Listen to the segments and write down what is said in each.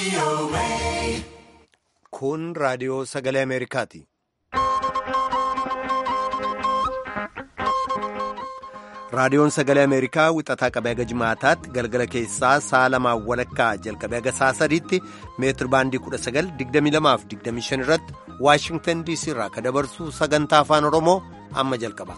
Kun raadiyoo sagalee Ameerikaati. Raadiyoon sagalee Ameerikaa wixataa qabee haga jimaataatti galgala keessaa sa'a lamaan walakkaa jalqabee haga sa'a sadiitti meetir baandii 1922-25 irratti Waashingtan DC irraa kan dabarsu sagantaa afaan Oromoo amma jalqaba.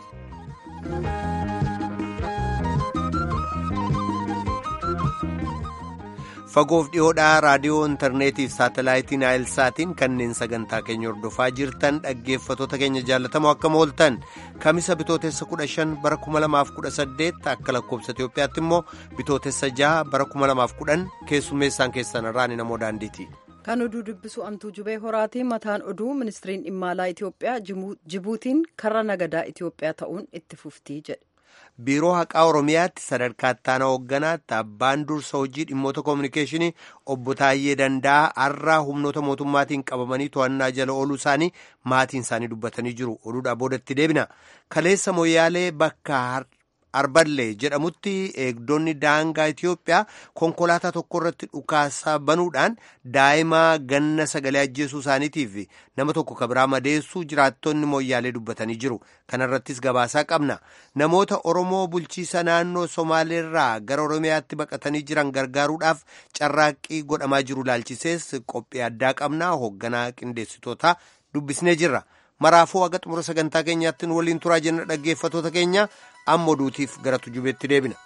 Fagoof dhiyoodhaa raadiyoo intarneetiif saatalaayitiin naayilsaatiin kanneen sagantaa keenya hordofaa jirtan dhaggeeffatoota keenya jaallatamoo akkam ooltan kamisa bitootessa 15 bara 2018 akka lakkoobsa Itoophiyaatti immoo bitootessa 6 bara 2010 keessummeessaan keessan irraan namoo daandiiti. Kan oduu dubbisu amtuu jubee horaatii mataan oduu ministiriin dhimma alaa Itoophiyaa Jibuutiin karra nagadaa Itoophiyaa ta'uun itti fuftii jedhe. biiroo haqaa oromiyaatti sadarkaa ittaanaa hoogganaatti abbaan dursa hojii dhimmoota koominikeeshinii obbo Taayyee Danda'a har'aa humnoota mootummaatiin qabamanii to'annaa jala ooluu isaanii maatiin isaanii dubbatanii jiru oduudhaa boodatti deebina kaleessa moyyaalee bakka arballee jedhamutti eegdonni daangaa Itoophiyaa konkolaataa tokko irratti dhukaasa banuudhaan daa'ima ganna sagalee ajjeesuu isaaniitiif nama tokko kabiraa madeessuu jiraattonni moyyaalee dubbatanii jiru kanarrattis gabaasaa qabna namoota oromoo bulchiisa naannoo somaaleerraa gara oromiyaatti baqatanii jiran gargaaruudhaaf carraaqqii godhamaa jiru laalchisees qophii addaa qabna hoogganaa qindeessitoota dubbisnee jirra maraafuu haga xumura sagantaa keenyaatti nu waliin turaa jenna dhaggeeffatoota keenya amma oduutiif gara tujubeetti deebina.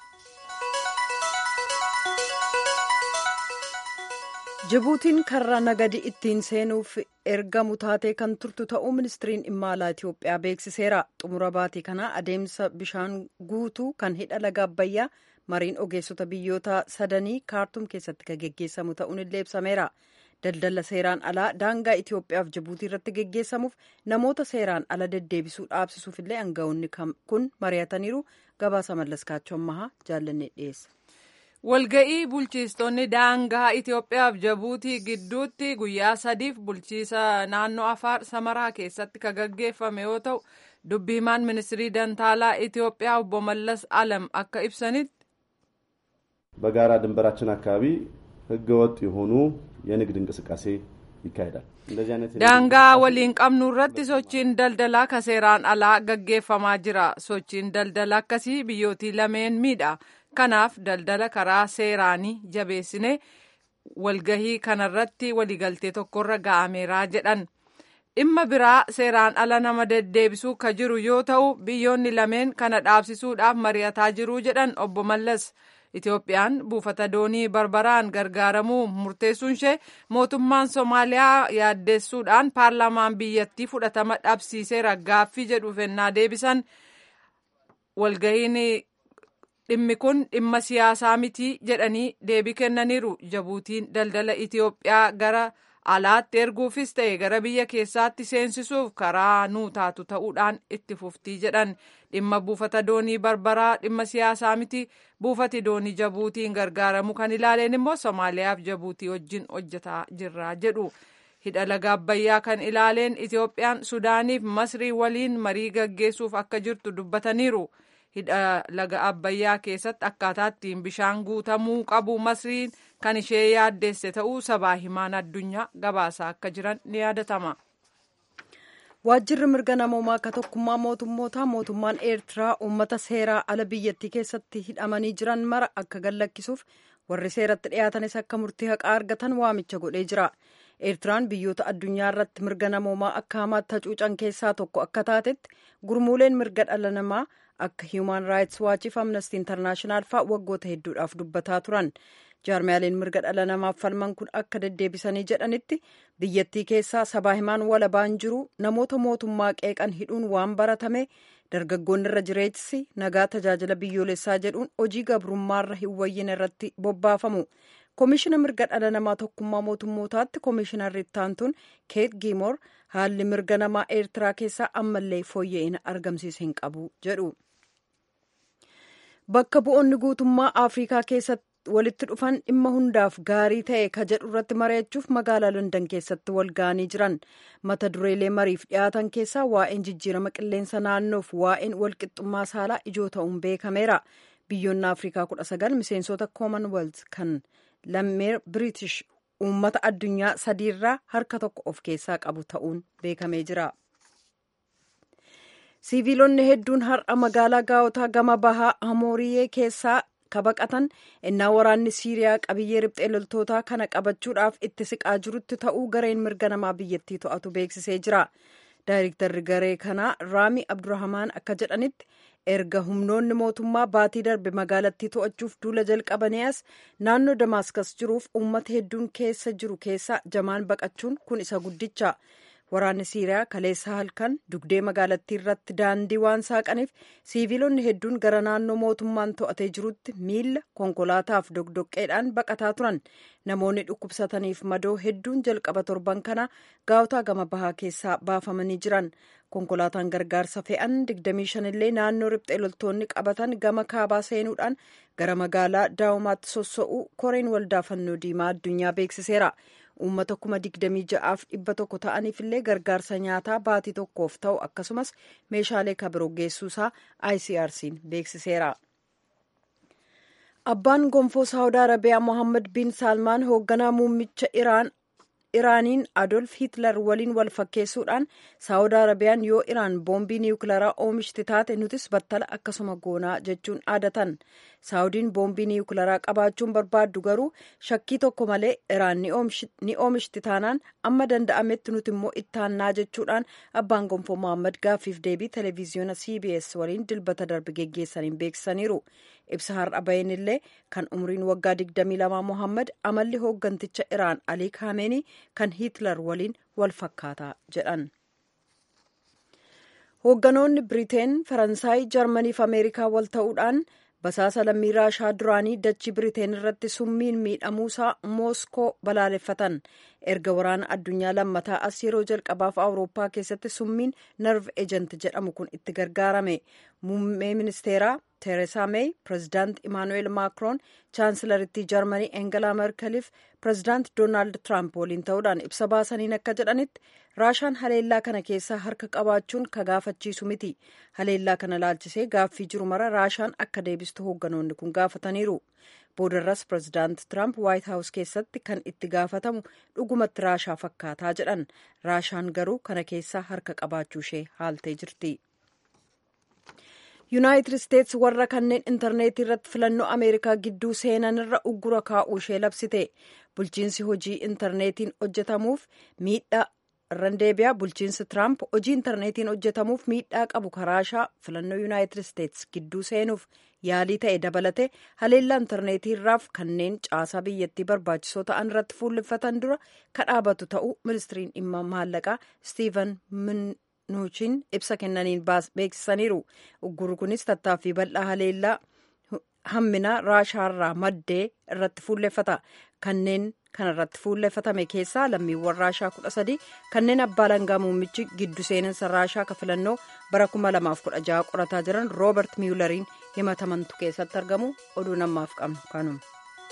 Jibuutiin karra nagadi ittiin seenuuf ergamu taatee kan turtu ta'uu ministiriin dhimma alaa Itoophiyaa beeksiseera. Xumura baatii kanaa adeemsa bishaan guutuu kan hidha laga Abbayyaa mariin ogeessota biyyoota sadanii kaartum keessatti kan geggeessamu ta'uun illee ibsameera. Daldala seeraan alaa daangaa Itoophiyaaf Jibuutii irratti geggeessamuuf namoota seeraan ala deddeebisuu dhaabsisuuf illee aangawoonni kun mari'ataniiru. Gabaasa mallaskaachoo ammahaa jaallanne dhiyeessa. Walga'ii bulchiistonni daangaa Itoophiyaaf Jibuutii gidduutti guyyaa sadiif bulchiisa naannoo Afaar Samaraa keessatti kan gaggeeffame yoo ta'u, dubbii himaan ministirii dantaalaa Itoophiyaa obbo Mallas Alam akka ibsanitti. በጋራ ድንበራችን አካባቢ ህገወጥ የሆኑ የንግድ እንቅስቃሴ ይካሄዳል። daangaa waliin qabnu irratti sochiin daldalaa ka seeraan alaa gaggeeffamaa jira. Sochiin daldala akkasii biyyootii lameen miidha. Kanaaf daldala karaa seeraanii jabeessine walgahii kanarratti waliigaltee tokkorra ga'ameera jedhan. Dhimma biraa seeraan ala nama deddeebisuu ka jiru yoo ta'u biyyoonni lameen kana dhaabsisuudhaaf mari'ataa jiru jedhan obbo Mallas. Itoophiyaan buufata doonii barbaraan gargaaramuu murteessuun ishee mootummaan Somaaliyaa yaaddeessuudhaan paarlaamaan biyyattii fudhatama dhabsiiseera gaaffii jedhuuf ennaa deebisan walgahiin dhimmi kun dhimma siyaasaa miti jedhanii deebii kennaniiru. Jibuutiin daldala Itoophiyaa gara alaatti erguufis ta'e gara biyya keessaatti seensisuuf karaa nuu taatu ta'uudhaan itti fuftii jedhan dhimma buufata doonii barbaraa dhimma siyaasaa miti buufati doonii jabuutiin gargaaramu kan ilaaleen immoo somaaliyaaf jabuutii wajjin hojjetaa jirra jedhu hidha laga abbayyaa kan ilaaleen itoophiyaan sudaaniif masrii waliin marii gaggeessuuf akka jirtu dubbataniiru hidha laga abbayyaa keessatti akkaataa ittiin bishaan guutamuu qabu masriin kan ishee yaaddeesse ta'uu sabaa himaan addunyaa gabaasaa akka jiran ni yaadatama. Waajjirri mirga namoomaa akka tokkummaa mootummootaa mootummaan Eertiraa uummata seeraa ala biyyattii keessatti hidhamanii jiran mara akka gallakkisuuf warri seeratti dhiyaatanis akka murtii haqaa argatan waamicha godhee jira. Eertiraan biyyoota addunyaa irratti mirga namoomaa akka hamaatti hacuucan keessaa tokko akka taatetti gurmuuleen mirga dhala namaa akka Human Rights Watch fi Amnesty International fa'aa waggoota hedduudhaaf dubbataa turan. jaarmiyaaleen mirga dhala namaaf falman kun akka deddeebisanii jedhanitti biyyattii keessaa sabaa himaan walabaan jiru namoota mootummaa qeeqan hidhuun waan baratame dargaggoonni irra jireessi nagaa tajaajila biyyoolessaa jedhuun hojii gabrummaarra hin wayyin irratti bobbaafamu. koomishina mirga dhala namaa tokkummaa mootummootaatti koomishinarri ittaantuun keet giimoor haalli mirga namaa eertiraa keessaa ammallee fooyya'ina argamsiise hin qabu jedhu. bakka bu'oonni guutummaa afrikaa keessatti walitti dhufan dhimma hundaaf gaarii ta'e ka jedhu irratti mari'achuuf magaalaa London keessatti wal ga'anii jiran mata dureelee mariif dhiyaatan keessaa waa'een jijjiirama qilleensa naannoof waa'een walqixxummaa saalaa ijoo ta'uun beekameera biyyoonni afrikaa kudha sagal miseensota commonwealth kan lammeer british uummata addunyaa sadiirraa harka tokko of keessaa qabu ta'uun beekamee jira. siiviilonni hedduun har'a magaalaa gaa'otaa gama bahaa hamooriyee keessaa kabaqatan innaa waraanni siiriyaa qabiyyee riphxee loltootaa kana qabachuudhaaf itti siqaa jirutti ta'uu gareen mirga namaa biyyattii to'atu beeksisee jira. daayirektarri garee kanaa raami abdurrahamaan akka jedhanitti erga humnoonni mootummaa baatii darbe magaalattii to'achuuf duula jalqabanii as naannoo damaaskas jiruuf uummata hedduun keessa jiru keessa jamaan baqachuun kun isa guddicha waraanni siiriyaa kaleessa halkan dugdee magaalattii irratti daandii waan saaqaniif siiviilonni hedduun gara naannoo mootummaan to'atee jirutti miila konkolaataaf dogdoqqeedhaan baqataa turan namoonni dhukkubsataniif madoo hedduun jalqaba torban kana gaa'otaa gama bahaa keessaa baafamanii jiran konkolaataan gargaarsa fe'an 25 illee naannoo riphxee loltoonni qabatan gama kaabaa seenuudhaan gara magaalaa daawumaatti sossa'uu koreen waldaa fannoo diimaa addunyaa beeksiseera uummata kuma 26f dhibba tokko ta'aniif illee gargaarsa nyaataa baatii tokkoof ta'u akkasumas meeshaalee kabiroo geessuusaa icrc'n beeksiseera. abbaan gonfoo saawudii arabiyaa mohammad bin saalmaan hoogganaa muummicha iraan iraaniin adolf hitler waliin wal fakkeessuudhaan saawudii arabiyaan yoo iraan boombii niwukilaraa oomishti taate nutis battala akkasuma goonaa jechuun aadatan saawudiin boombii niwukilaraa qabaachuun barbaaddu garuu shakkii tokko malee iraan ni oomishti taanaan amma danda'ametti nuti immoo ittaannaa jechuudhaan abbaan gonfoo mohammad gaaffiif deebii televiziyoona cbs waliin dilbata darbe geggeessaniin beeksisaniiru ibsa har'a baheen illee kan umriin waggaa 22 mohammad amalli hoogganticha iraan alii kaameenii kan hitler waliin wal fakkaataa jedhan hoogganoonni biriteen faransaay jarmanii fi ameerikaa wal ta'uudhaan basaasa lammii raashaa duraanii dachii biriteen irratti summiin miidhamuusaa mooskoo balaaleffatan erga waraana addunyaa lammataa as yeroo jalqabaaf awurooppaa keessatti summiin nerv ejent jedhamu kun itti gargaarame muummee ministeeraa tereesaa meey pirezidaant imaanu'eel maakroon chaansilarittii jarmanii engelaa merkeliif pirezidaant doonaald tiraamp waliin ta'uudhaan ibsa baasaniin akka jedhanitti raashaan haleellaa kana keessaa harka qabaachuun ka gaafachiisu miti haleellaa kana laalchisee gaaffii jiru mara raashaan akka deebistu hoogganoonni kun gaafataniiru boodarras pirezidaant tiraamp waayit haawus keessatti kan itti gaafatamu dhugumatti raashaa fakkaataa jedhan raashaan garuu kana keessaa harka qabaachuu ishee haaltee jirti. yuunaayitid isteets warra kanneen intarneetii irratti filannoo ameerikaa gidduu seenan irra uggura kaa'uu ishee labsite bulchiinsi hojii intarneetiin hojjetamuuf miidhaa irraan deebi'a bulchiinsi tiraamp hojii intarneetiin hojjetamuuf miidhaa qabu karaashaa filannoo yuunaayitid isteets gidduu seenuuf yaalii ta'e dabalate haleellaa intarneetii irraaf kanneen caasaa biyyattii barbaachisoo ta'an irratti fuulleffatan dura kadhaabatu ta'uu ministiriin dhimma maallaqaa stiiven nuuchiin ibsa kennaniin beeksisaniiru uggurri kunis tattaaffii bal'aa haleellaa hamminaa raashaarraa maddee irratti fuulleffata kanneen kana irratti fuulleffatame keessaa lammiiwwan raashaa kudha sadii kanneen abbaa langaa muummichi giddu seeninsa raashaa ka filannoo bara 2016 qorataa jiran roobert miyulariin himatamantu keessatti argamu oduu namaaf qabnu kanuma.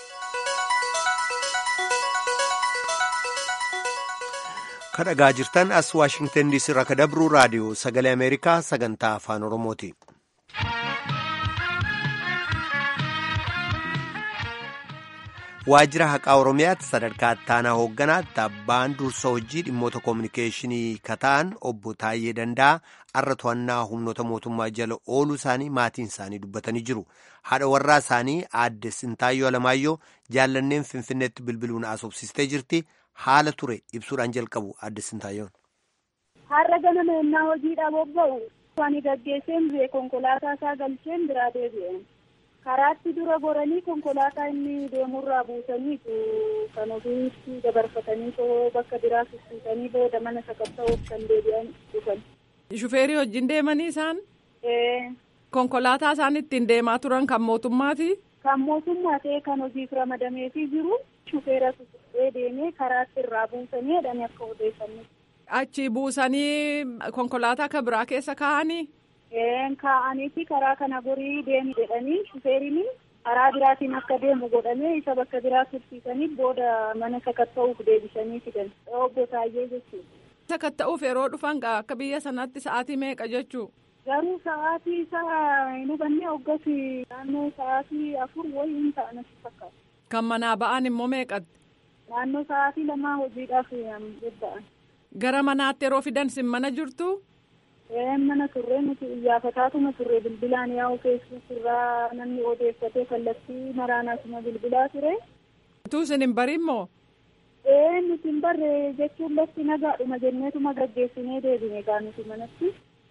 kadhagaa jirtan as waashingtan diisii irraa kadabruu raadiyoo sagalee ameerikaa sagantaa afaan oromooti. waajjira haqaa oromiyaatti sadarkaa ittaanaa hoogganaatti abbaan dursa hojii dhimmoota koominikeeshinii kataan obbo Taayyee Danda'a har'a to'annaa humnoota mootummaa jala ooluu isaanii maatiin isaanii dubbatanii jiru. Haadha warraa isaanii aadde Sintaayyoo Alamaayyoo jaallanneen Finfinneetti bilbiluun asoobsistee jirti. Haala ture ibsuudhaan jalqabu aadde Sintaayyoon. Har'a ganama ennaa hojiidhaaf bobba'u ani gaggeesseen bu'e konkolaataa isaa galcheen biraa deebi'een. karaatti dura goranii konkolaataa inni deemurraa buusaniitu kan ofiitti dabarfatanii too bakka biraa sussuutanii booda mana sakatta'uuf kan deebi'an dhufan. Shufeerii wajjin deemanii isaan? Konkolaataa isaan ittiin deemaa turan kan mootummaati? Kan mootummaa ta'e kan hojiif ramadameefii jiru shufeera sussuqee deemee karaatti irraa buusanii jedhanii akka odeeffannoo. Achi buusanii konkolaataa kan biraa keessa kaa'anii? kaa'aniiti karaa kana gorii deemi jedhanii shufeeriin karaa biraatiin akka deemu godhamee isa bakka biraa tursiisanii booda mana sakatta'uuf deebisanii fidan obbo Taayyee jechuudha. Sakatta'uuf yeroo dhufan akka biyya sanatti sa'aatii meeqa jechuu? Garuu sa'aatii isaa hin hubanne hoggasi naannoo sa'aatii afur wayii hin ta'an asi fakkaata. Kan manaa ba'an immoo meeqatti? naannoo sa'aatii lamaa hojiidhaaf bobba'an. Gara manaatti yeroo fidan sin mana jirtu? mana turre nuti iyyaafataatuma turre bilbilaan yaa'u feesbuuk irraa namni odeeffatee kallattii maraanaasuma bilbilaa ture. Utuu isin hin barin moo? Ee nuti hin barre jechuun lafti nagaadhuma jenneetuma gaggeessinee deebine gaa nuti manatti.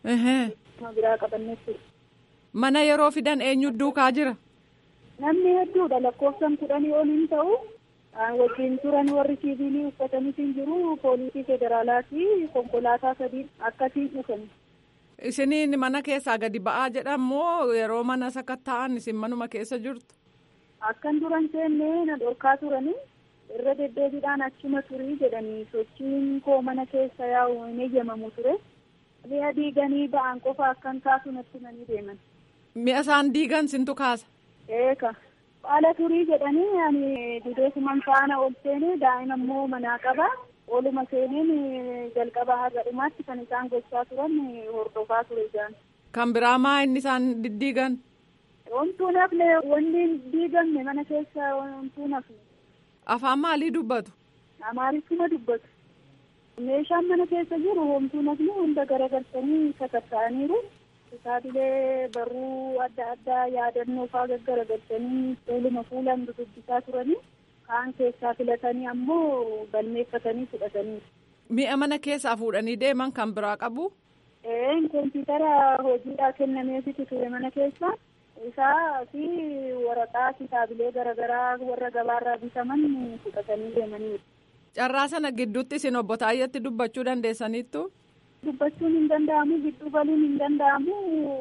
Nama biraa qabannee ture. Mana yeroo fidan eenyu duukaa jira? Namni hedduudha lakkoofsan kudhanii ol hin ta'u. wajjin turan warri siivilii uffatanis hin jiru poolisii federaalaa fi konkolaataa sadii akkasiin dhufan. Isiniin mana keessaa gadi ba'aa jedhamoo yeroo mana sakatta'an isin manuma keessa jirtu? Akkan duran seennee na dhorkaa turanii irra deddeebiidhaan achuma turii jedhanii sochiin koo mana keessa yaa'u hin eeyyamamu ture. Mi'a diiganii ba'an qofa akkan kaasu natti himanii deeman. Mi'a isaan diigan sintu kaasa? Eeka. Haala turii jedhanii ani dudeessuman faana ol seenee daa'ima immoo manaa qaba. Oluma seeneen jalqaba haga dhumaatti kan isaan gochaa turan hordofaa ture isaan. Kan biraa maa inni isaan diddiigan? Wantuu nafne wanni diigamne mana keessa wantuu nafne. Afaan maalii dubbatu? Amaariffuma dubbatu. Meeshaan mana keessa jiru homtuu nafne hunda garagalchanii sakatta'aniiru. Kitaabilee barruu adda addaa yaadannoo faa gaggaragalchanii fuuluma fuulaan dubbisaa turanii kaan keessaa filatanii ammoo galmeeffatanii fudhatanii. Mi'a mana keessaa fuudhanii deeman kan biraa qabu? Ee kompiitara hojiidhaa kennameefitu ture mana keessa. Isaa fi waraqaa kitaabilee garaagaraa warra gabaarraa bitaman fudhatanii deemanii. Carraa sana gidduutti isin obbo Taayyetti dubbachuu dandeessaniittu? Dubbachuun hin danda'amu gidduu galuun hin danda'amu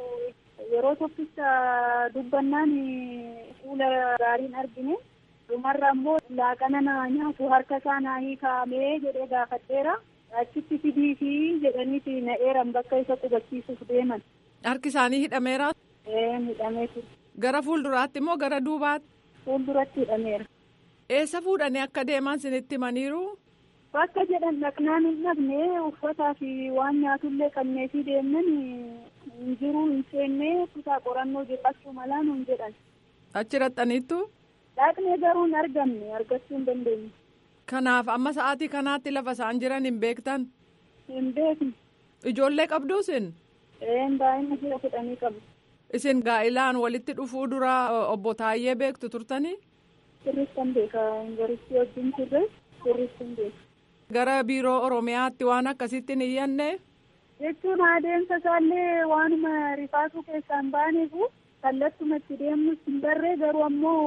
yeroo tokkicha dubbannaan fuula gaariin argine dhumarra immoo laaqana naa nyaatu harka isaa naa hiikaamee jedhee gaafadheera achitti fidiifi jedhaniiti na eeran bakka isa qubachiisuuf deeman. Harki isaanii hidhameera? Ee hidhamee ture. Gara fuulduraatti moo gara duubaatti? Fuulduratti hidhameera. Eessa fuudhanii akka deeman sinitti himaniiru? Bakka jedhan dhaqnaan hin dhabne uffataa fi waan nyaatullee qabneefii deemnan hin jiru hin seennee kutaa qorannoo jedhachuu malaa nuun jedhan. Achi raxxaniittu? Dhaqnee garuu hin argamne argachuu hin dandeenye. Kanaaf amma sa'aatii kanaatti lafa isaan jiran hin beektan? Hin beekne. Ijoollee qabduu isin? Een daa'ima jira kudhanii qabu. Isin gaa'ilaan walitti dhufuu dura obbo Taayyee beektu turtanii? Sirriitti hin beeka. Yuunivarsiitii wajjin turre sirriitti hin beeka. Gara biiroo Oromiyaatti waan akkasitti hin iyyanne? Jechuun adeemsa isaallee waanuma rifaasuu keessaan baaneefu kallattuma itti deemnus hin barree garuu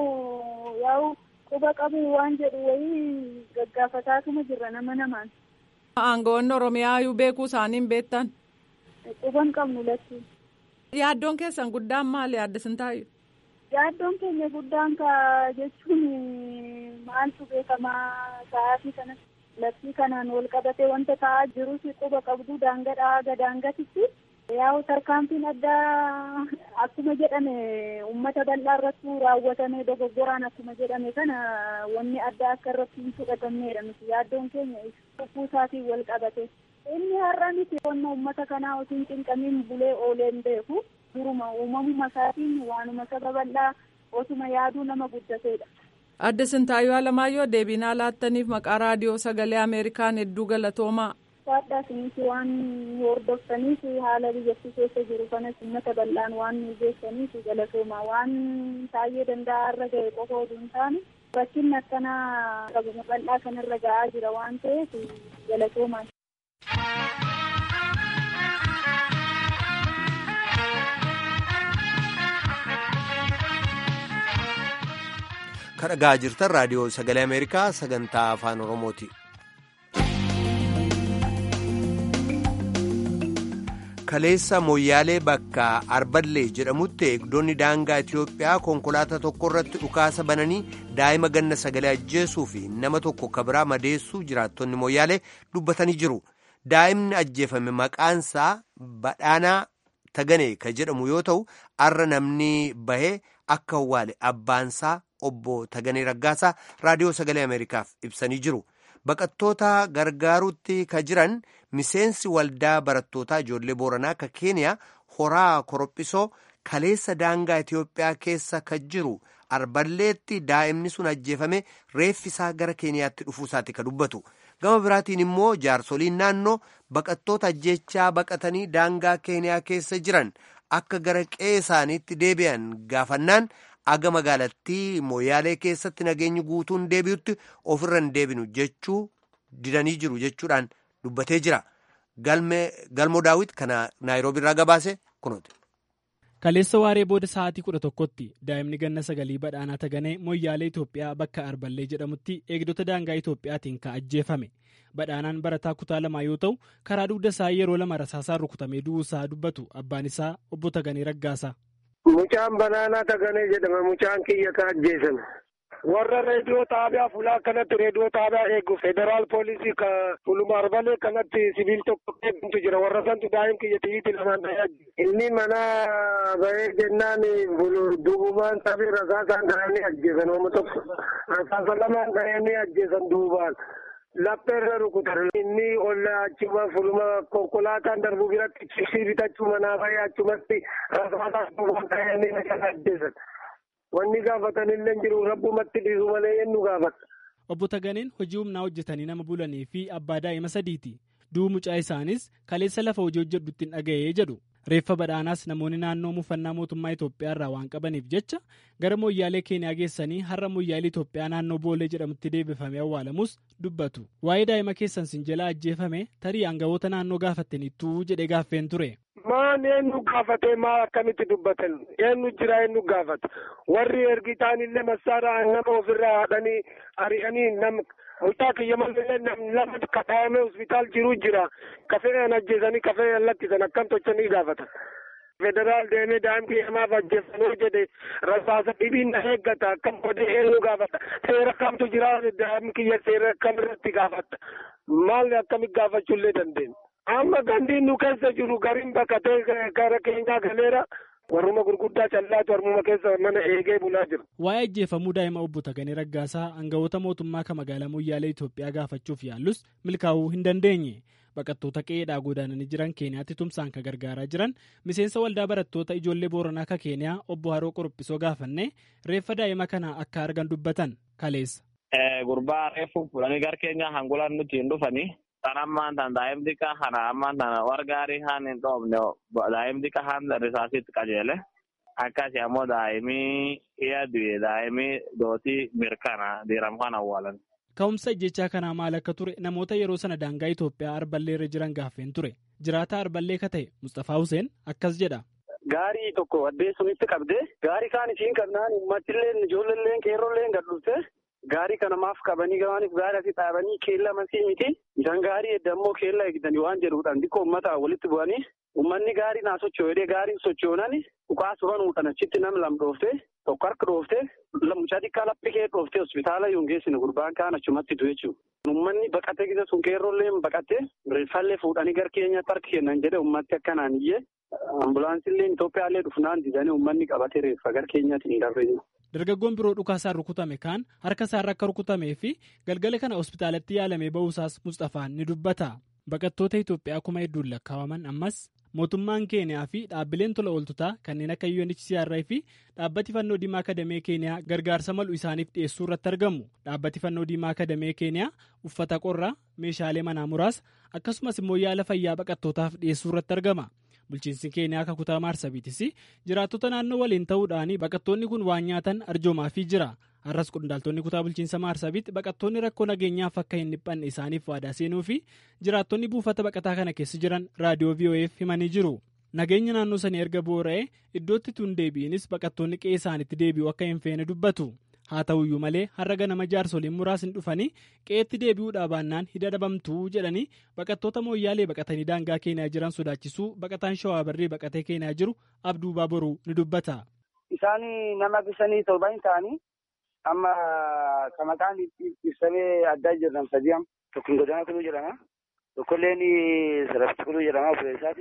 ammoo yaa'u quba qabu waan jedhu wayii gaggaafataatuma jirra nama namaan. Aangoonni Oromiyaayyuu beekuu isaanii hin beektan? Quba hin qabnu latti. Yaaddoon keessan guddaan maali yaadda sin taa'u? Yaaddoon keenya guddaan ka jechuun maaltu beekamaa sa'aatii kanatti. Labsii kanaan wal qabatee wanta ta'aa jirus quba qabdu daangadhaa haga daangatitti yaa'u tarkaanfiin addaa akkuma jedhame uummata bal'aa irratti raawwatame dogoggoraan akkuma jedhame kana wanni addaa akka irratti hin fudhatamneedha nuti yaaddoon keenya lubbuu isaatiin wal qabate. Inni har'a miti qonna uummata kanaa osoo hin cinqamiin bulee oolee hin beeku duruma uumamuma isaatiin waanuma saba bal'aa osuma yaaduu nama guddateedha. Adda Sintaayyoo Alamaayyoo deebinaa laattaniif maqaa raadiyoo sagalee Ameerikaan hedduu galatoomaa. Saadhaa isinis waan hordoftaniif haala biyyattii keessa jiru kanas uummata bal'aan waan nu geessaniif galatoomaa waan taa'ee danda'a irra ga'e qofa oduu hin taane rakkinni akkanaa qabuma bal'aa kanarra ga'aa jira waan ta'eef galatoomaa. kan dhagaa jirtan raadiyoo sagalee ameerikaa sagantaa afaan oromooti. kaleessa mooyyaalee bakka arballee jedhamutti eegdonni daangaa itiyoophiyaa konkolaataa tokko irratti dhukaasa bananii daa'ima ganna sagalee ajjeesuu fi nama tokko kabiraa madeessuu jiraattonni mooyyaalee dubbatanii jiru daa'imni ajjeefame maqaansaa badhaanaa taganee ka jedhamu yoo ta'u arra namni bahee akka awwaale abbaansaa obbo Taganee Raggaasaa raadiyoo sagalee Ameerikaaf ibsanii jiru. Baqattoota gargaaruutti ka jiran miseensi waldaa barattootaa ijoollee Booranaa ka Keeniyaa horaa korophisoo kaleessa daangaa Itiyoophiyaa keessa ka jiru arballeetti daa'imni sun ajjeefame reeffisaa gara keeniyaatti dhufuusaati ka dubbatu gama biraatiin immoo jaarsoliin naannoo baqattoota ajjechaa baqatanii daangaa keeniyaa keessa jiran akka gara qe'ee isaaniitti deebi'an gaafannaan aga magaalattii mooyaalee keessatti nageenyi guutuun deebi'utti ofirra hin deebinu jechuu didanii jiru jechuudhaan dubbatee jira galmoo daawit kana naayiroobii irraa gabaase kunooti. Kaleessa waaree booda sa'aatii kudha tokkotti daa'imni ganna sagalii badhaanaa taganee moyyaalee Itoophiyaa bakka Arballee jedhamutti eegdota daangaa Itoophiyaatiin kan ajjeefame. Badhaanaan barataa kutaa lamaa yoo ta'u karaa dugda isaa yeroo lama rasaasaan rukutamee du'uusaa dubbatu abbaan isaa obbo Taganee Raggaasaa. Mucaan banaanaa Taganee jedhama. Mucaan kiyya ka ajjeesame. warra reediyoo xaabiyaa fulaa kanatti reediyoo xaabiyaa eegu federaal poolisii ka fuluma arbalee kanatti sibiil tokko eegantu jira warra santu daa'im kiyya xiyyiiti lamaan dhayaa inni mana bahee jennaan duubaan sabii rasaasaan dhahanii ajjeesan oomu tokko rasaasa lamaan dhahanii ajjeesan duubaan. lappeerra rukutan inni olla achuma fuluma konkolaataan darbu biratti chibsii bitachuu manaa bahee achumatti rasaasaan duubaan dhahanii ajjeesan. Wanni gaafatanillee jiru rabbumatti dhiisu malee eenyu gaafata. Obbo Taganeen hojii humnaa hojjetanii nama bulanii fi abbaa daa'ima sadiiti. Du'u mucaa isaanis kaleessa lafa hojii hojjedhutti hin dhaga'ee jedhu. Reeffa badhaanaas namoonni naannoo muufannaa mootummaa Itoophiyaa irraa waan qabaniif jecha gara mooyyaalee Keeniyaa geessanii har'a mooyyaalee Itoophiyaa naannoo Boolee jedhamutti deebifamee awwaalamus dubbatu. Waa'ee daa'ima keessan sin jalaa ajjeefame tarii aangawoota naannoo gaafattaniittuu jedhee gaaffeen ture. Maan eenyu gaafatee maal akkamitti dubbatan eenyu jira eenyu gaafata warri ergitaan illee massaara nama ofirraa haadhanii ari'anii nama mucaa kiyya malee lama kadhaamee hospitaal jiru jira kafee an ajjeesanii kafee an lakkisan akkam tochanii gaafata. Federaal deemee daa'im kiyya maaf ajjeessanoo jedhe rasaasa dhibiin na eeggata akkam godhee eenyu gaafata seera kamtu jira daa'im kiyya seera kam irratti gaafata maal akkamitti gaafachuullee dandeenya. amma gandiin nu keessa jiru gariin bakkatee gara keenyaa galeera warruma gurguddaa callaatu warruma keessa mana eegee bulaa jira. Waa'ee ajjeefamuu daa'ima obbo Taganee Raggaasaa aangawoota mootummaa kan magaalaa Moyyaalee Itoophiyaa gaafachuuf yaallus milkaa'uu hin dandeenye. Baqattoota qe'eedhaa godaananii jiran Keeniyaatti tumsaan kan gargaaraa jiran miseensa waldaa barattoota ijoollee Booranaa kan Keeniyaa obbo Haroo Qorophisoo gaafanne reeffa daa'ima kana akka argan dubbatan kaleessa. Gurbaa reeffu fuudhanii gara keenyaa hangulaan nuti hin dhufanii. Kan ammaan tan daa'im xiqqaa kana ammaan tan wargaarii haan hin dhoofne daa'im xiqqaa haan risaasitti qajeele akkasii ammoo daa'imii iya du'e daa'imii dootii mirkana diiram kan awwaalan. Ka'umsa jechaa kanaa maal akka ture namoota yeroo sana daangaa Itoophiyaa Arballee irra jiran gaaffeen ture. Jiraataa Arballee ka ta'e Mustafaa Huseen akkas jedha. Gaarii tokko addee sunitti qabdee gaarii kaan isiin qabnaan uummatillee ijoolleen qeerrolleen gad dhufte Gaarii kana maaf qabanii gabaaniif gaarii asii dhaabanii keella masii miti. Isaan gaarii edda immoo keella eegdanii waan jedhuudhaan xiqqoo uummata walitti bu'anii uummanni gaarii naa socho'ee gaariin socho'uunani dhukaa suran uudhan achitti nam lam dhoofte tokko harka dhoofte mucaa xiqqaa laphee kee dhoofte hospitaala yoon geessine gurbaan kaan achumatti du'e jechuudha. Uummanni baqatee gisa sun qeerrolleen baqatee reeffallee fuudhanii gara keenyatti harka kennan jedhe uummatti akkanaan iyyee ambulaansillee Itoophiyaallee dhufnaan didanii uummanni qabatee reeffa gara keenyatti hin darbe. Dargaggoon biroo dhukaasaan rukutame kaan harka isaarra akka rukutamee fi galgala kana hospitaalatti yaalamee ba'uusaas Mustafaan ni dubbata. Baqattoota Itoophiyaa kuma hedduun lakkaa'aman ammas mootummaan Keeniyaa fi dhaabbileen tola ooltotaa kanneen akka UNHCR fi dhaabbati fannoo diimaa akadamee Keeniyaa gargaarsa malu isaaniif dhiyeessuu irratti argamu. Dhaabbati fannoo diimaa akadamee Keeniyaa uffata qorraa, meeshaalee manaa muraasa akkasumas immoo yaala fayyaa baqattootaaf dhiyeessuu irratti argama. Bulchiinsi Keeniyaa akka kutaa Maarsabiitis jiraattota naannoo waliin ta'uudhaan baqattoonni kun waan nyaatan arjoomaafii jira. Har'as qondaaltonni kutaa bulchiinsa Maarsabiitti baqattoonni rakkoo nageenyaaf akka hin dhiphanne isaaniif waadaa seenuu fi jiraattonni buufata baqataa kana keessa jiran raadiyoo VOA'f himanii jiru. Nageenya naannoo sanii erga boora'ee iddootti tun deebi'inis baqattoonni qe'ee isaaniitti deebi'uu akka hin feene dubbatu. Haa ta'uyyuu malee har'a ganama jaarsoliin muraasni dhufanii qe'eetti deebi'uudhaa baannaan hidha dhabamtuu jedhanii baqattoota mooyyaalee baqatanii daangaa keenyaa jiran sodaachisuu baqataan shawaa barree baqatee keenyaa jiru abduu baaboruu ni dubbata. Isaan nama bisanii torban ta'anii amma kan maqaan ibsamee addaa jiran sadii amma tokko godaana kuluu jedhama tokkolleen sarafti kuluu jedhama obbolee isaati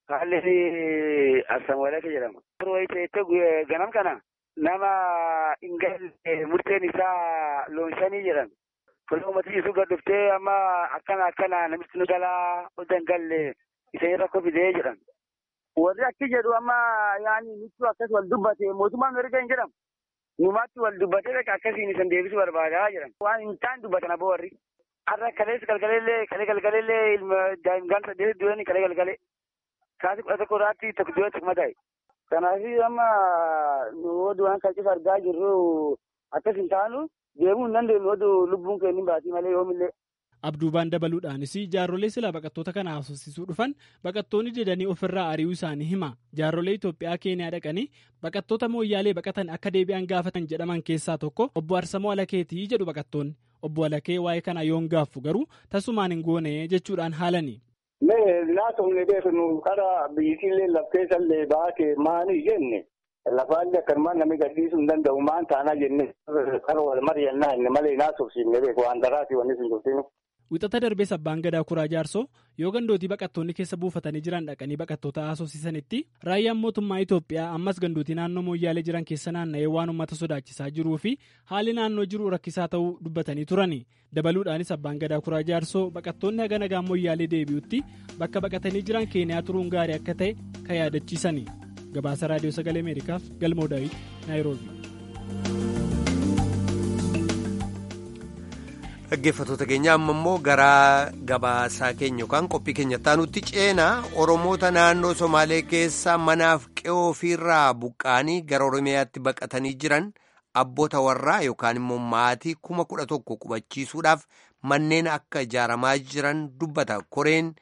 kaalleen assamwalee jedhama. Yeroo ganam kana. nama ingalle murteen isaa loonshanii jedhan tola uummatni isuu gad dhuftee amma akkana akkana namichi nu galaa odda hin galle isa rakkoo fidee jedhan. Warri akki jedhu amma yaani nichuu akkas wal dubbate mootummaan erga hin jedhamu. numatti wal dubbatee akka akkasiin isan deebisuu barbaadaa jiran waan hin taane dubbatan aboo warri har'a kalees galgaleellee kalee galgaleellee ilma daa'imman saddeet du'anii kalee galgalee kaasii kudha tokko irraatti tokko du'e tokkuma ta'e. Kanaaf amma nu oduu waan kan cifa argaa jirru akkas hin taanu deemuu hin dandeenyu oduu lubbuun keenya hin baatii malee yoomillee. Abduubaan dabaluudhaanis jaarrolee silaa baqattoota kana haasofsiisuu dhufan baqattoonni didanii ofirraa ari'uu isaanii hima. Jaarrolee Itoophiyaa Keeniyaa dhaqanii baqattoota mooyyaalee baqatan akka deebi'an gaafatan jedhaman keessaa tokko obbo Arsamoo Alakeetii jedhu baqattoonni. Obbo Alakee waa'ee kana yoon gaaffu garuu tasumaan hin goone jechuudhaan haalani. Mee naasofne beeknu karaa biyyittiillee lafteessallee baate maanii jenne lafaallee akkanumaan namni gadhiisuu hin danda'u maan taanaa jenne karaa wal mari'annaa inni malee naasofsiifne beeku waan daraati wanni sun jirtinu. Wixata darbee sabbaan gadaa kuraa jaarsoo yoo gandootii baqattoonni keessa buufatanii jiran dhaqanii baqattoota haasofsiisanitti raayyaan mootummaa Itoophiyaa ammas gandootii naannoo mooyyaalee jiran keessa naanna'ee waan uummata sodaachisaa jiruu fi haalli naannoo jiru rakkisaa ta'uu dubbatanii turani. Dabaluudhaanis abbaan gadaa kuraa jaarsoo baqattoonni haga nagaa mooyyaalee deebi'utti bakka baqatanii jiran keeniyaa turuun gaarii akka ta'e kan yaadachiisani. Gabaasa Raadiyoo Sagalee Ameerikaaf Galmoo Daawit Naayiroobi. Dhaggeeffattoota keenya amma immoo gara gabaasaa keenya yookaan qophii keenya taanutti ceenaa Oromoota naannoo Somaalee keessa manaaf qe'oo ofiirraa buqqaanii gara Oromiyaatti baqatanii jiran abboota warraa yookaan immoo maatii kuma kudha tokko qubachiisuudhaaf manneen akka ijaaramaa jiran dubbata. Koreen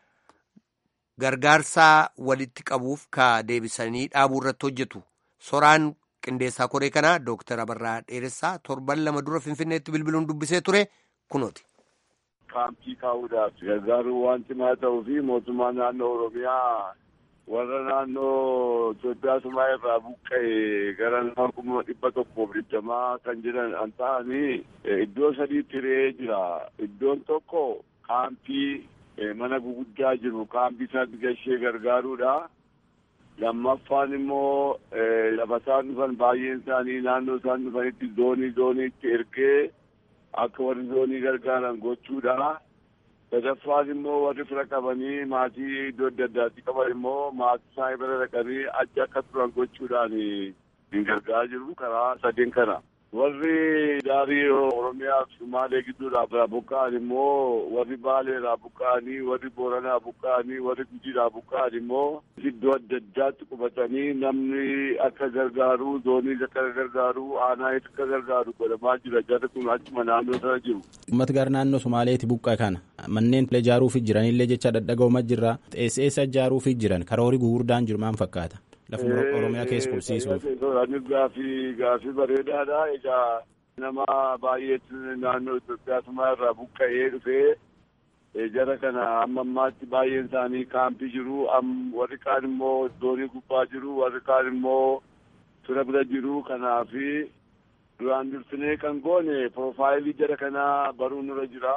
gargaarsaa walitti qabuuf ka deebisanii dhaabuu irratti hojjetu. Soraan qindeessaa koree kanaa Dooktar Abarraa Dheeressaa torban lama dura Finfinneetti bilbiluun dubbisee ture kunooti. Kaampii kaa'uudhaaf gargaaruu waan cimaa ta'uu fi mootummaa naannoo Oromiyaa warra naannoo Itoophiyaa sumaa irraa buqqa'e gara nama kuma dhibba tokkoof digdamaa kan jiran an ta'anii iddoo sadiitti re'ee jira. Iddoon tokko kaampii mana guguddaa jiru kaampii isaatti gashee gargaaruudha. lammaffaan immoo lafa isaan dhufan baay'een isaanii naannoo isaan dhufanitti zoonii zooniitti ergee akka warri zoonii gargaaran gochuudha. sadaffaan immoo warri fira qabanii maatii iddoo adda addaatti qaban immoo maatii isaanii bira dhaqanii achi akka turan gochuudhaan hin gargaaraa jiru karaa sadeen kana. warri daarii oromiyaa fi sumaalee gidduudhaa buqqa'an immoo warri baaleedhaa buqqa'anii warri booranaa buqqa'anii warri gujiidhaa buqqa'an immoo iddoo adda addaatti qubatanii namni akka gargaaru zooniis akka gargaaru aanaanis akka gargaaru godhamaa jira jarri kun achuma naannoo sana jiru. Uummata gara naannoo Somaaleeti buqqa'e kana manneen ijaaruufi jiranillee jecha dadhaga'uuma jirra eessa ijaaruufi jiran karoorii gugurdaan jiru maal fakkaata. lafuma oromiyaa keessa qubsiisuuf. Gaafii gaafii bareedaadha. Egaa nama baay'eetu naannoo Itoophiyaa sumaa irraa buqqa'ee dhufee jara kana amma ammaatti baay'een isaanii kaampii jiru. Warri kaan immoo zoonii gubbaa jiru. Warri kaan immoo fira bira jiru. Kanaafi duraan dursinee kan goone piroofaayilii jara kanaa baruun nurra jira.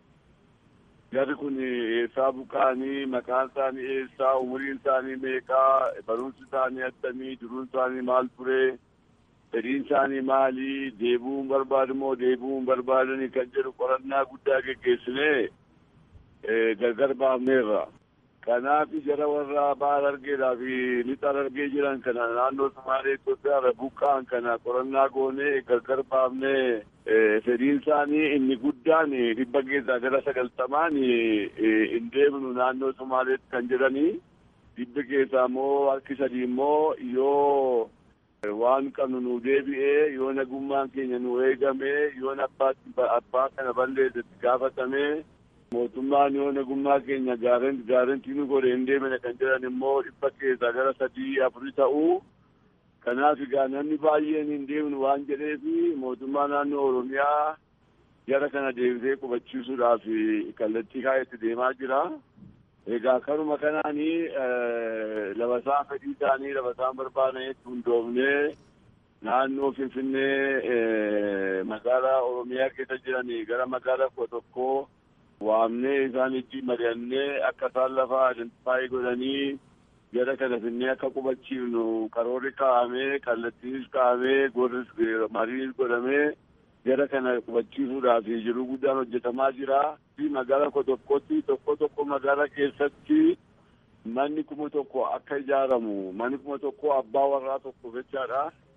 Jarri kun eessaa buqqa'anii maqaan isaanii eessaa umuriin isaanii meeqaa barumsi isaanii attamii jiruun isaanii maal ture fedhiin isaanii maali deebi'uun barbaadu moo deebi'uun barbaadanii kan jedhu qorannaa guddaa geggeessinee gargar baafneerra. Kanaaf jara warra baal argeedhaa fi lixaan argee jiran kana naannoo Somaalee Itoophiyaa irra buqqa'an kana qorannaa goonee gargar baafnee fedhiin isaanii inni guddaan dhibba keessaa gara sagaltamaan hin deemnu naannoo Somaaleetti kan jedhanii dhibba keessaa immoo harki sadii immoo yoo waan qabnu nu deebi'ee yoo nagummaan keenya nu eegamee yoo abbaa kana balleessetti gaafatamee mootummaan yoo nagummaa keenya gaarantii nu godhe hin deemne kan jedhan immoo dhibba keessaa gara sadii afurii ta'uu kanaaf egaa namni baay'een hin deemnu waan jedheef mootummaa naannoo oromiyaa jara kana deebisee qubachiisuudhaaf kallattii kaa'etti deemaa jira. Egaa karuma kanaanii lafa isaan fedhii isaanii lafa isaan barbaadanitti hundoofnee naannoo Finfinnee magaalaa Oromiyaa keessa jiranii gara magaalaa kudha tokkoo waamnee isaan itti mari'annee akka isaan lafa identifaayi godhanii jara kana finnee akka qubachiifnu karoorri kaa'amee kallattiinis kaa'amee gorris mariinis godhamee jara kana qubachiisuudhaaf jiruu guddaan hojjetamaa jira. Magaalaa kudha tokkotti tokko tokko magaalaa keessatti manni kuma tokko akka ijaaramu manni kuma tokko abbaa warraa tokko jechaadha.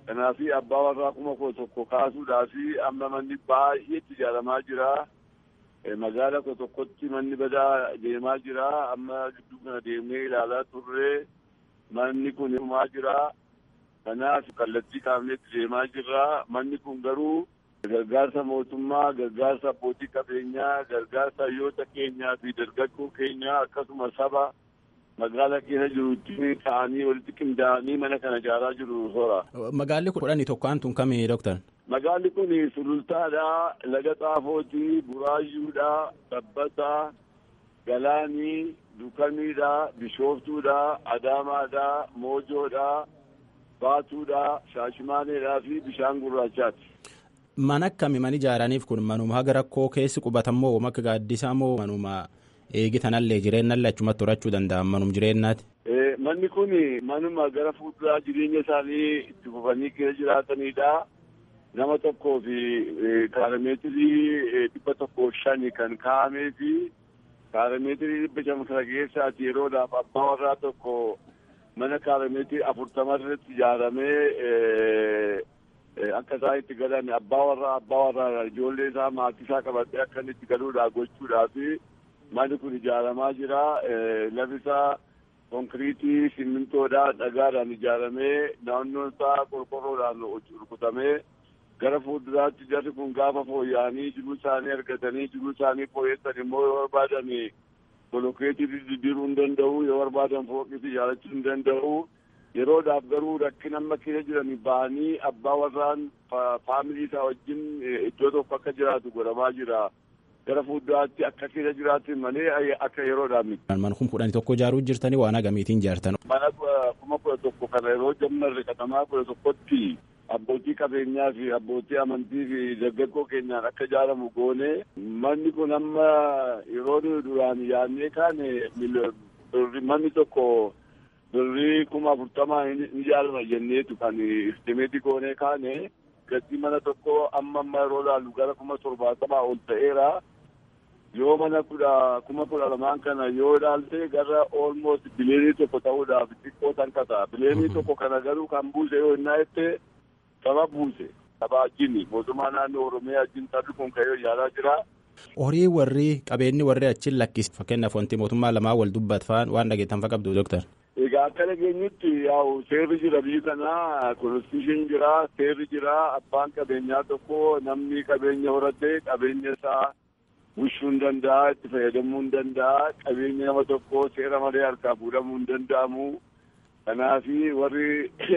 Kanaaf abbaa warraa kuma koo tokko kaasuudhaaf amma manni baay'eetti ijaaramaa jira. Magaala koo tokkotti manni badaa deemaa jira. Amma gidduu kana deemnee ilaalaa turre manni kun dhumaa jira. Kanaaf kallattii kaafneetti deemaa jirra. Manni kun garuu gargaarsa mootummaa, gargaarsa abbootii qabeenyaa, gargaarsa hayyoota keenyaa fi dargaggoo keenyaa akkasuma saba magaala keessa jirutti ta'anii walitti qindaa'anii mana kana ijaaraa jiru soora. Magaalli kudhanii tokkoon tun kami doktar? Magaalli kun sulultaadha, laga xaafooti, buraayyuudha, sabbataa, galaanii, dukamiidha, bishooftuudha, adaamaadha, moojoodha, baatuudha, shaashimaaneedhaa fi bishaan gurraachaati. Mana akkami man ijaaraniif kun manuma haga rakkoo keessi qubatamoo akka gaaddisaa moo manuma eegitanallee jireenyallee achumatti horachuu danda'an manum jireenyaati. Manni kun manuma gara fuulduraa jireenya isaanii itti fufanii keessa jiraatanidha. Nama tokkoo fi kaarameetirii dhibba tokkoo shani kan kaa'amee fi kaarameetirii dhibba shan kana keessaati yeroodhaaf abbaa warraa tokko mana kaarameetirii afurtama irratti ijaaramee akka isaan itti galan abbaa warraa abbaa warraa ijoollee isaa maatii isaa qabatee akka inni itti galuudhaa gochuudhaaf manni kun ijaaramaa jira. Lafi isaa konkiriitii simmintoodhaa dhagaadhaan ijaaramee naannoon isaa qorqorroodhaan rukutamee gara fuulduraatti jarri kun gaafa fooyya'anii jiruu isaanii argatanii jiruu isaanii fooyyessan immoo yoo barbaadan bolokeetii diddiiruu hin danda'u yoo barbaadan fooqis ijaarachuu hin danda'u. yeroodhaaf garuu rakkina amma keessa jiran ba'anii abbaa warraan faamilii isaa wajjin iddoo tokko akka jiraatu godhamaa jira. Gara fuulduraatti akka keessa jiraatu malee akka yeroodhaaf miti. Mana kuma kudhanii tokko ijaaruu jirtanii waan agamiitiin ijaartan. Mana kuma kudha tokko kana yeroo jammarre katamaa kudha tokkotti abbootii qabeenyaa fi abbootii amantii fi dargaggoo keenyaan akka ijaaramu goone manni kun amma yeroo duraan yaadnee kaane manni tokko. birrii kuma afurtamaa ni ijaarama jenneetu kan istimeetii goonee kaane gatii mana tokko amma amma yeroo laallu gara kuma torbaatamaa ol ta'eera. Yoo mana kudha kuma kudha lamaan kana yoo ilaalte gara olmost bileenii tokko ta'uudhaaf xiqqoo tankata. Bileenii tokko kana garuu kan buuse yoo innaa jette saba buuse. Saba wajjin mootummaa naannoo Oromiyaa wajjin sabni kun ka'ee ijaaraa jira. Horii warri qabeenyi warri achiin lakkis fakkeenyaaf wanti mootummaa lamaa wal dubbatfaan waan dhageettan fa qabdu doktar. Egaa akka dhageenyutti yaa'u seerri jira biyyi kanaa konstitushiin jira seerri jira abbaan qabeenyaa tokko namni qabeenya horate qabeenya isaa bushuu hin danda'a itti fayyadamuu hin danda'a qabeenya nama tokko seera malee harkaa fuudhamuu hin danda'amu kanaafi warri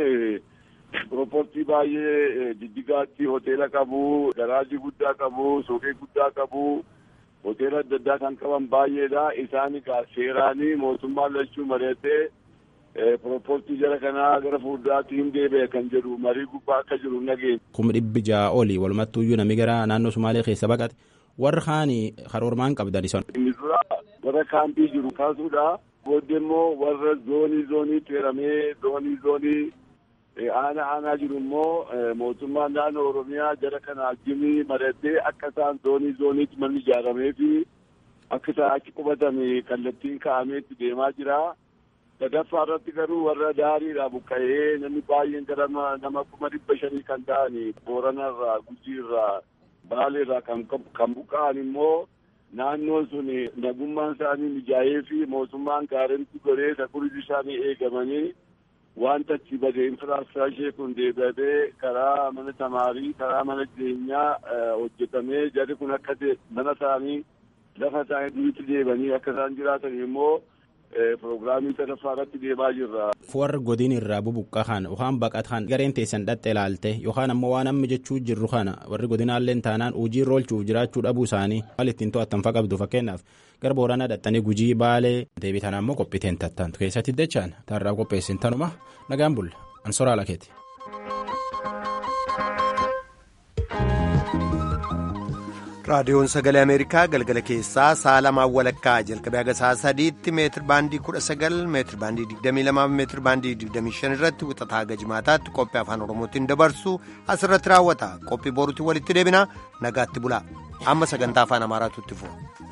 pirooportii baay'ee jijjigaatti hoteela qabu garaajii guddaa qabu suuqii guddaa qabu. hoteela adda addaa kan qaban baay'eedha isaan egaa seeraanii mootummaan lachuu mari'atee pirooportii jara kanaa gara fuulduraatti hin deebi'e kan jedhu marii gubbaa akka jiru nageenya. kuma dhibbi ja'a oli walumattuuyyuu namni gara naannoo sumaalee keessa baqate warra kaanii karoormaan qabdan isaan. inni dura warra kaampii jiru kaasuudha booddee immoo warra zoonii zooniitti hiramee zoonii zoonii aanaa aanaa jiru immoo mootummaan naannoo oromiyaa jara kana jimii maratee akka isaan zoonii zooniitti manni ijaaramee fi akka isaan achi qubatame kallattiin kaa'ameetti deemaa jira. sadaffaa irratti garuu warra daariidha buqqa'ee namni baay'een gara nama kuma dhibba shanii kan ta'an booranarraa gujiirraa baaleerraa kan kan buqqa'an immoo naannoon sun nagummaan isaanii mijaa'ee fi mootummaan gaarentti godhee sakurii isaanii eegamanii wanta achi bade infiraastiraakcharii kun deebi'atee karaa mana tamaarii karaa mana jireenyaa hojjetamee jarri kun akka mana isaanii lafa isaanii duriitti deebanii akka isaan jiraatan immoo Proogiraamii sadaffaa irratti deemaa jirra. Warra godin irraa bubuqqaa kana yookaan baqatan gareen teessan dhatte ilaalte yookaan ammoo waan amma jechuu jirru kana warri godinaallee taanaan hojii irra oolchuuf jiraachuu dhabuu isaanii maal ittiin to'attan fa qabdu fakkeenyaaf gara booranaa dhattanii gujii baalee deebitan ammoo qophiiteen tattantu keessatti dachaan taarraa qopheessin tanuma nagaan bulla ansoraa lakeeti. raadiyoon sagalee ameerikaa galgala keessaa sa'a lamaan walakkaa jalqabee haga sa'a sadiitti meetir baandii kudha sagal meetir baandii digdamii lamaa meetir baandii digdamii shan irratti wixataa haga jimaataatti qophii afaan oromootiin dabarsu asirratti raawwata qophii boruutti walitti deebina nagaatti bulaa amma sagantaa afaan amaaraatu itti fufa.